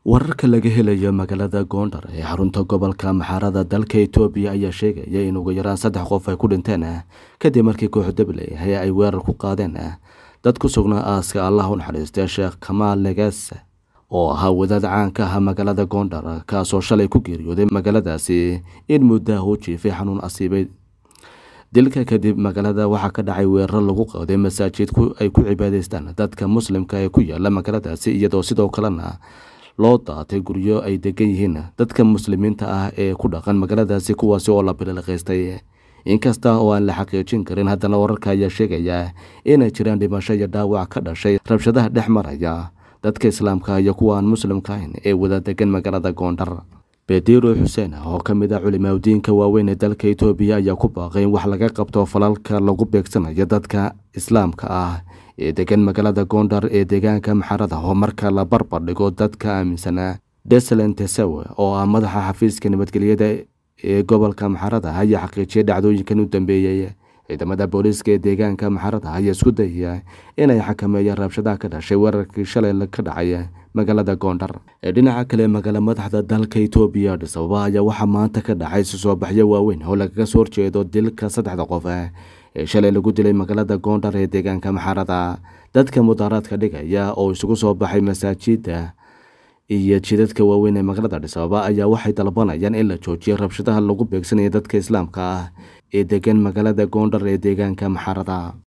wararka laga helayo magaalada goondar ee xarunta gobolka maxaarada dalka etoobiya ayaa sheegaya in ugu yaraan saddex qof ay ku dhinteen kadib markii koox dabley ay weerar ku qaadeen dad ku sugnaa aaska allah u naxariistay sheekh kamaal negase oo ahaa wadaad caanka ah magaalada goondar kaasoo shalay ku geeriyooday magaaladaasi in muddaha u jiifay xanuun asiibay dilka kadib magaalada waxaa ka dhacay weeraro lagu qaaday masaajid ay ku cibaadaystaan dadka muslimka ee ku yaala magaaladaasi iyadoo sidoo kalena loo daatay guryo ay degan yihiin dadka muslimiinta ah ee ku dhaqan magaaladaasi kuwaasi oo la bililaqaystay inkasta oo aan la xaqiijin karin haddana wararka ayaa sheegaya inay jiraan dhimasho iyo dhaawac ka dhashay rabshadaha dhex maraya dadka islaamka iyo kuwa aan muslimka ahayn ee wada degan magaalada goondar bediro xuseen oo ka mid ah culimaadudiinka waaweyn ee dalka etoobiya ayaa ku baaqay in wax laga qabto falalka lagu beegsanayo dadka islaamka ah ee degan magaalada goondar ee deegaanka maxarada oo marka la barbar dhigo dadka aaminsanaa deslen tesawe oo ah madaxa xafiiska nabadgelyada ee gobolka maxarada ayaa xaqiijiyay dhacdooyinkan u dambeeyey ciidamada booliiska ee deegaanka maxarada ayaa isku dayaya inay xakameeyaan rabshadaha ka dhashay weerarkii shalay ka dhacay magaalada goondar ee dhinaca kale magaala madaxda dalka etoobiya adhis ababa ayaa waxaa maanta ka dhacay susoobaxyo waaweyn oo lagaga soo horjeedo dilka saddexda qof ee shalay lagu dilay magaalada goondar ee deegaanka maxarada dadka mudaaraadka dhigaya oo isugu soo baxay masaajida iyo jidadka waaweyn ee magaalada adhis ababa ayaa waxay dalbanayaan in la joojiyo rabshadaha lagu beegsanaya dadka islaamka ah ee degan magaalada goondar ee deegaanka maxarada